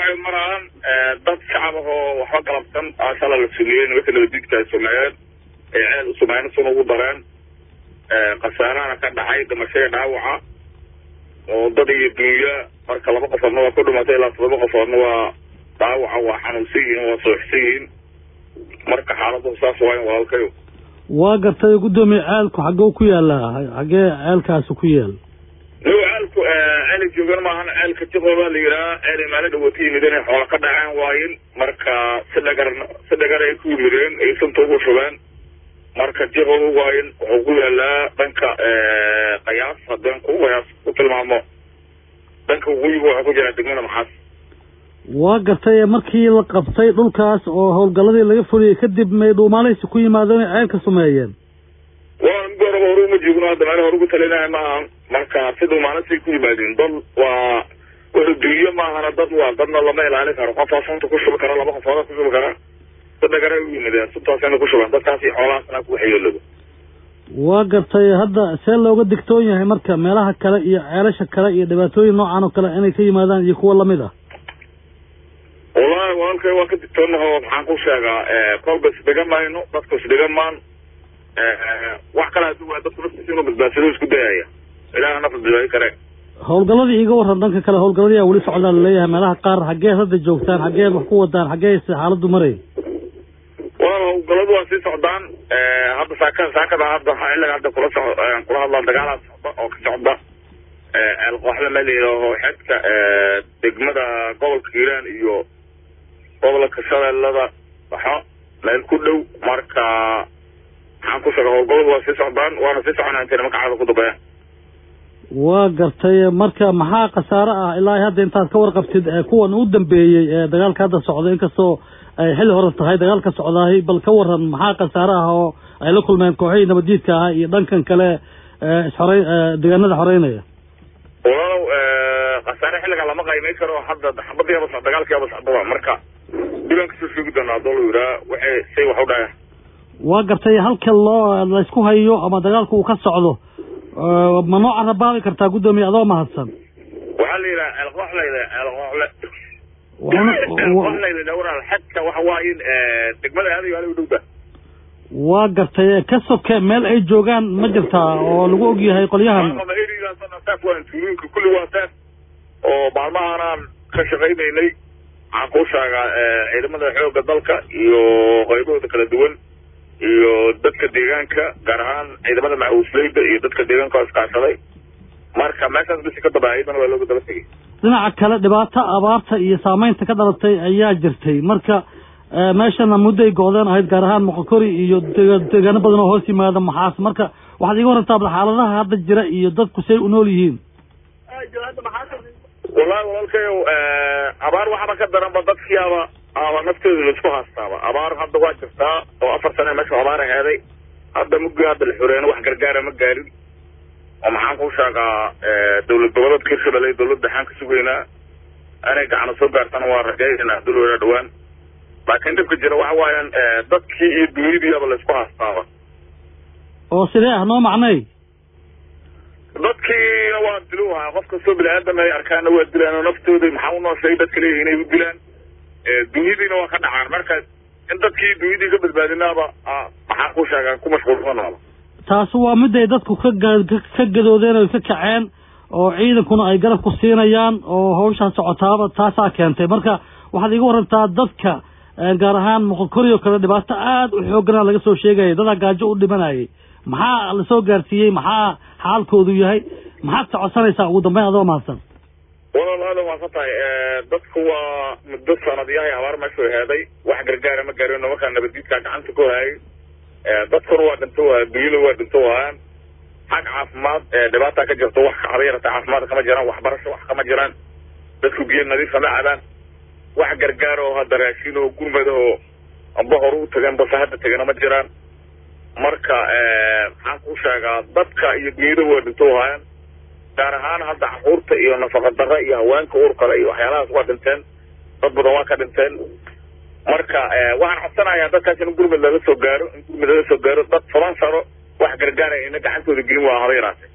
waxay maraan dad shacab ah oo waxba galabsan ashala la sumiyey nimanka nabadiidka ay sameeyeen ay ceel u sameeyeen sun ugu dareen khasaarahana ka dhacay dhimashada dhaawaca oo dad iyo dunya marka laba qofoodna waa ku dhimatay ilaa todoba qofoodna waa dhaawaca waa xanuunsan yihiin waa sooxsan yihiin marka xaaladu saas waayn walaalkayo waa gartay guddoomiye ceelku xaggee ku yaallaa xaggee ceelkaasi ku yaal niw ceelku ceelay joogan maahan ceelka jiqooba la yidhaha ceelay maalo dhawood ka yimid inay xoola ka dhaceen waayin marka si dhagar si dhagar ay ku yimideen ay sunta ugu shubeen marka jiqooba waayin wuxuu ku yaalaa dhanka qayaas haddeen ku qayaas ku tilmaamo dhanka waqooyiga waxaa ku jira degmada maxaas waa gartay markii la qabtay dhulkaas oo howlgalladii laga fuliyey kadib may dhuumaalaysi ku yimaadeen inay ceelka sumeeyeen waa mid horeba hore uma joogno hadda meel hore ugu talinaya maaha marka si dhuumaalasay ku yimaadeen dad waa wuxuu duuyo maahana dad waa dadna lama ilaalin karo qofaa sunta ku shubi kara laba qofooda ku shubi kara si dhagara u yimideen suntaasina ku shubeen dadkaasi xoolahaasna ku waxyeelooba waa gartay hadda see looga digtoon yahay marka meelaha kale iyo ceelasha kale iyo dhibaatooyin noocan oo kale inay ka yimaadaan iyo kuwa lamid ah wallahi walaalkay waa ka digtoonaho maxaan ku sheegaa kolba isdhiga mayno dadku isdhiga maan wax kale hadii waa dadku naftiisa inuu badbaadsado isku dayaya ilaah nafta badbaadi kare howlgalladii iga warran dhanka kale howlgalladii aa weli socdaa laleeyahay meelaha qaar xaggeed hadda joogtaan xaggeed wax ku wadaan xaggee xaaladdu maray walaal howlgalladu waa sii socdaan hadda saaka saakada hadda xilliga hadda kula so kula hadlaan dagaalaa socda oo ka socda eelqooxla meel layidhaaho xedka degmada gobolka hiiraan iyo gobolka shabeellada baxo meel ku dhow marka maxaan ku sheega howlgalladu waa sii socdaan waana sii soconaa intay nimanka caada ku dambeeyaan waa gartay marka maxaa khasaare ah ilaa hadda intaad ka warqabtid kuwan u dambeeyey ee dagaalka hadda socda inkastoo ay xilli hore tahay dagaalka socdaahay bal ka waran maxaa khasaare ah oo ay la kulmeen kooxihii nabaddiidka ahaa iyo dhankan kale isxorey deegaanada xoreynaya walaalow khasaare xilligaa lama qaymay karo hadda xabadiiaba so dagaalkiiaba socdaba marka diban kasoo sheegi doonaa adoo la yidhaha waxay say wax u dhaya waa gartay halka loo laysku hayo ama dagaalku uu ka socdo ma noo carabaabi kartaa guddoomiye adoo mahadsan waxaa la yidhaha ceelqooxla ceelqooxle ceelqooxla la walaal xadka waxa waaye in degmada aadayo ala u dhowda waa gartay ka soke meel ay joogaan ma jirtaa oo lagu og yahay qolyahan tuulooyinka kulli waa taas oo maalmahanaan ka shaqaynaynay waxaan kuu sheegaa ciidamada xoogga dalka iyo qaybahooda kala duwan iyo dadka deegaanka gaar ahaan ciidamada macuusleyda iyo dadka deegaanka oo iskaashaday marka meeshaas bisi ka daba ayadana waa looga daba tegay dhinaca kale dhibaato abaarta iyo saameynta ka dhalatay ayaa jirtay marka meeshana mudday go-deen ahayd gaar ahaan moqokori iyo deegaano badan oo hoos yimaada maxaas marka waxaad iga warantaa bal xaaladaha hadda jira iyo dadku say u nool yihiin wallahi walaalkayow abaar waxba ka daranba dadkiiaba aba naftooda laisku haastaaba abaar hadda waa jirtaa oo afar sane meesha abaar aheeday hadda muggi hadda la xoreeyana wax gargaara ma gaarin oo maxaan ku sheegaa dawlad goboleedka hirshabelle dawladda waxaan ka sugaynaa inay gacana soo gaartana waa rajaynaa dul weyna dhawaan laakiin dhibka jira waxa waayaan dadkii iyo dunyadiiaba laisku haastaaba oo sidee ah noo macnay dadkiina waa diluha qof kastoo bini aadam ay arkaana waa dilaan oo naftooda maxaa unoo sheegay dadka leeyihin inay u dilaan dunyadiina waa ka dhacaan marka in dadkii dunyadii ka badbaadinaaba maxaa ku sheegaan ku mashquulsanaaba taasi waa mid ay dadku ka ka gadoodeen oy ka kaceen oo ciidankuna ay garab ku siinayaan oo hawshaa socotaaba taasaa keentay marka waxaad iga warantaa dadka gaar ahaan moqokori oo kale dhibaato aada u xooggana laga soo sheegaya dadaa gaajo u dhimanayay maxaa lasoo gaarsiiyey maxaa xaalkoodu yahay maxaad socodsanaysaa ugu dambeyn adoo mahadsan walaal aadan waa ka tahay dadku waa muddo sanadyahay abaar meeshuu heeday wax gargaara ma gaarin nimankaa nabadiidkaa gacanta ku hayay dadkuna waa dhinto waa dunyada waa dhinto waayaan xag caafimaad dhibaataa ka jirto wax haba yarata caafimaad kama jiraan waxbarasho wax kama jiraan dadku biyo nadiifa ma cabaan wax gargaar oo hadda raashin oo gurmada oo amba hore u tageen base hadda tegana ma jiraan marka maxaan ku sheegaa dadka iyo dunyada waa dhinto waayaan gaar ahaan hadda caruurta iyo nafaqa darra iyo haweenka uurkale iyo waxyaalahaas waa dhinteen dad badan waa ka dhinteen marka waxaan codsanayaa dadkaas in gurmud lala soo gaaro in gurmud lala soo gaaro dad toban sano wax gargaara ina gacantooda gelin waa haba yaraatee